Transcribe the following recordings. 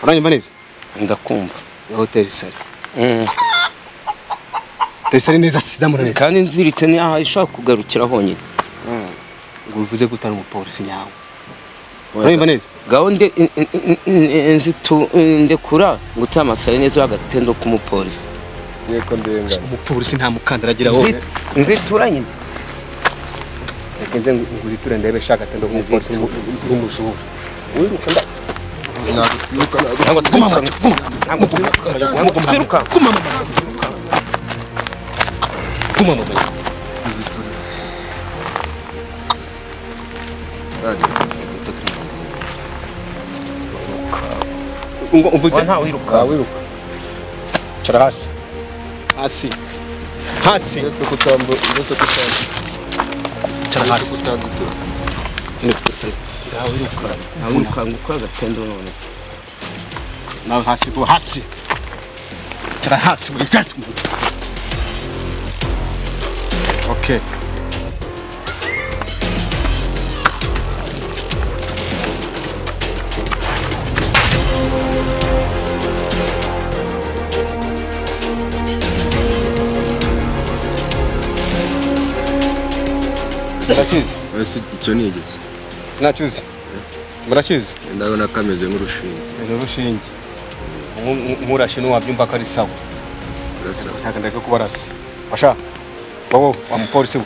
uranyumva neza ndakumva hoteli sari hoteli sari neza sizamura neza kandi nziritse ni aha ishaka kugarukira honyine ngo bivuze ko utari umupolisi nyawe uranyumva neza gaho nde nzitu ndekura ngo uteye amasaye neza agatendo k'umupolisi nk'uko ndengana umupolisi nta mukandara agira wose nzitura nyine reka nze nguziture ndebe shaka atendo k'umupolisi w'umujura wiruka nda nagutwiruka ntabwo twumva nagutwiruka guma mu mazu ngo uvuze ntawe wiruka wiruka cara hasi hasi hasi ndetse kutambu ndetse kutambu cara ndetse hasi kutazitura ntawirukanka ukora agatendo none nawe hasi ubu hasi cara hasi buri byatsi okay murakizi ese icyo ni igice murakizi murakizi ndabona kameze nk'urushinge ni urushinge nk'urashe ntiwabyumva ko ari sawa urasa ntabwo ndeka kubarasa basha wowe wa mupolisi we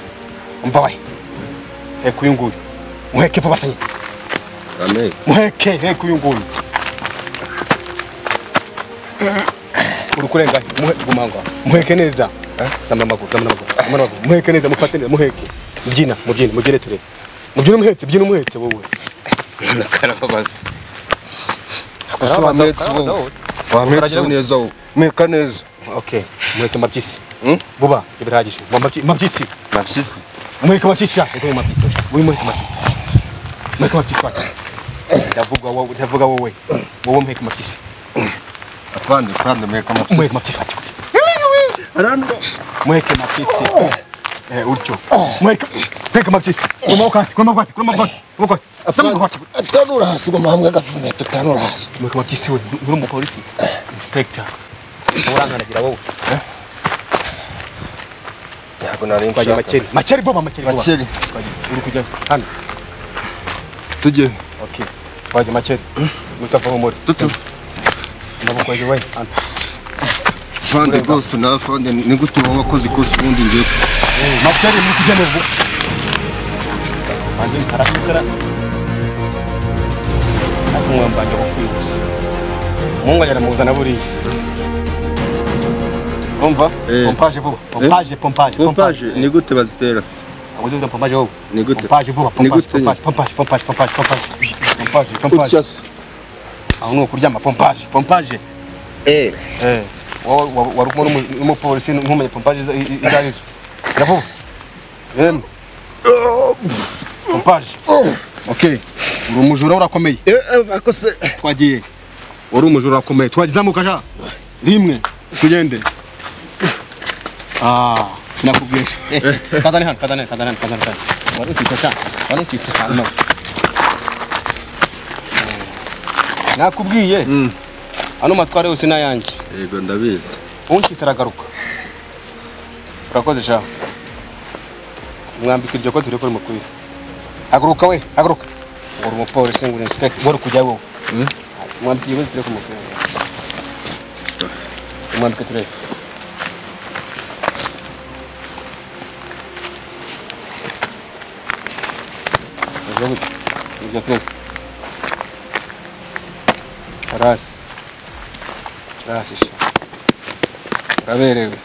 umva we heka uyu nguyu muheke vuba sanyi amen muheke heka uyu nguyu uri kurenga muheke guma aho ngaho. muheke neza eh? zamura amaguru zamura amaguru zamura amaguru muheke neza mufate neza muheke mubyina mubyina mubyine turebe mubyine umuhetse byina umuhetse wowe karababaza Karababaza, wamuhetse karababaza ubu wowe. wamuhetse Karagira ubu neza ubu meka neza okay muheke mabyisi Hmm? buba ibirahagije Mabyisi- mabyisi mapyisi Mweke mapisa. Mweke mapisa. Wewe mweke mapisa. Mweke mapisa wake. Ndavuga wowe, ndavuga wowe. Wowe mweke mapisa. afande afande meka Mweke mapyisi mapisa wake. aranda Mweke mapisa. Eh, ulicho. Mweke. Mweke mapisa. Kwa maboko kasi, kwa maboko kasi, kwa maboko kasi. Kwa maboko kasi. Sema maboko kasi. atanura hasi ngo mahambwe agafumbe tutanura hasi Mweke mapisa wewe, uri mu polisi. Inspector. Uranga nagira wowe. ntabwo nari Kwa je nshaka macheri. Macheri baba macheri baba. Macheri. Kwa je. Uri kuja. Hano. tujye Okay. Kwa je macheri. Mutafanya umuri. tutu Maboko je wewe. Hano. fande rwose na fande ni gute wowe wakoze ikosa ubundi ngiye Macheri muri kuja n'ubu. Banjye arasikara. umwambanya wo kwibutsa mungu yaramuzana buriya umva Eh. pompaje vuba pompaje pompaje pompaje ni gute bazitera abuze uza pompaje wowe Ni gute? pompaje vuba pompaje Ni gute? pompaje pompaje pompaje pompaje pompaje pompaje pompaje utya se aho ni ukuryama pompaje pompaje eh eh wowe wa- wari kumwe n'umu- n'umupolisi ntumenya pompaje izo- i- i- izo arizo ya vuba rero pompaje okay uri umujura urakomeye eh bakose twagiye wari umujura akomeye twazamuka sha rimwe tugende Ah, sinakubwiye sha Eh, kazane hano kazane kazane hano kazane kazane wari utwitse sha wari utwitse hano Eh, nakubwiye ano matwara yose ni ayanjye yego ndabizi unshyitse aragaruka urakoze sha mwambika iryo kote uri kuri mukwiye haguruka we haguruka ngo uri umupolisi ngo uri inspector wari kujya wowe mwambika iryo kote uri kuri mukwiye mwambika turebe Ibyo gutya. Ibyo turebe harazi harazi sha uraberewe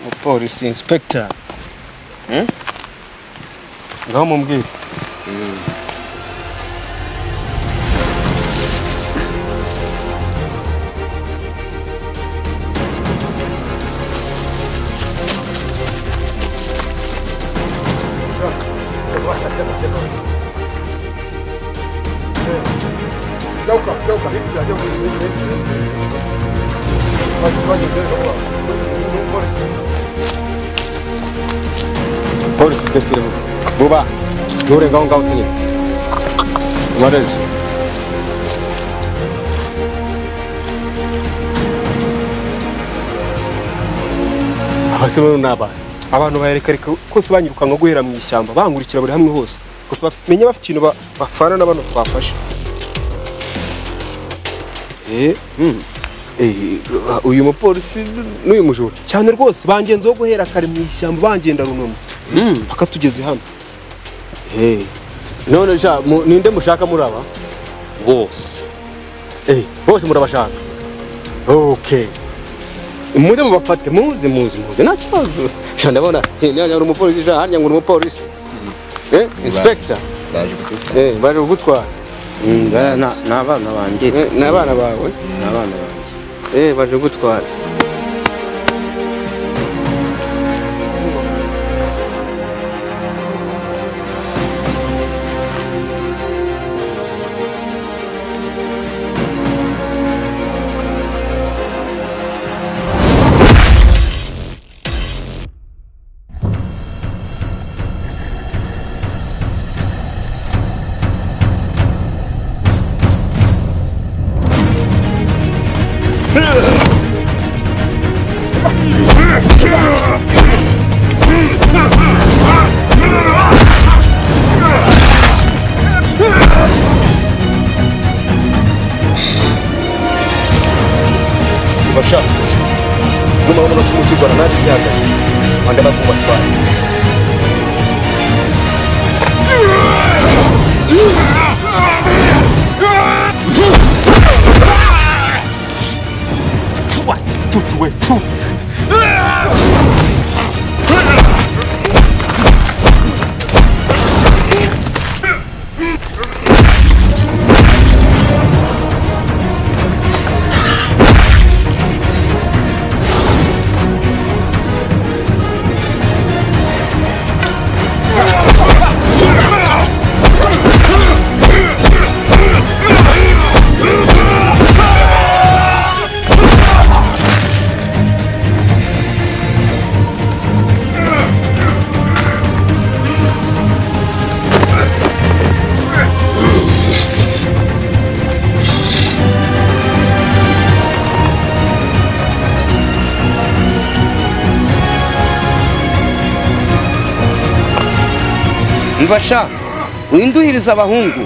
umupolisi inspector ngaho mumbwire polisi defile buba nturengaho ngaho usinyine umareze abase bano ni abana abantu barekareka kose banyirukanka guhera mu ishyamba bangurikira buri hamwe hose gusa baf- menya bafite ikintu ba- bapfana na bano twafashe Eh, mm. Eh, uyu mupolisi n'uyu mujura cyane rwose bangenzeho guhera kare mu ishyamba bangenda runono paka tugeze hano Eh, none sha mu- ninde mushaka muri aba bose Eh, bose murabashaka okay muze mubafate muze muze muze nta kibazo sha ndabona eh, nanya uri umupolisi sha harya ngo uri umupolisi eh inspector Baje kugusaba. eh baje kugutwara Nga- na- ni abana banjye Eh, ni abana bawe ni abana banjye eh baje kugutwara ubashaka numara umuntu kumukigwana naje ihagaze wanda bakubatwara mva sha winduhiriza abahungu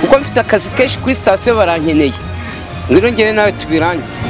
kuko mfite akazi kenshi kuri sitasiyo barankeneye ngwino ngewe nawe tubirangize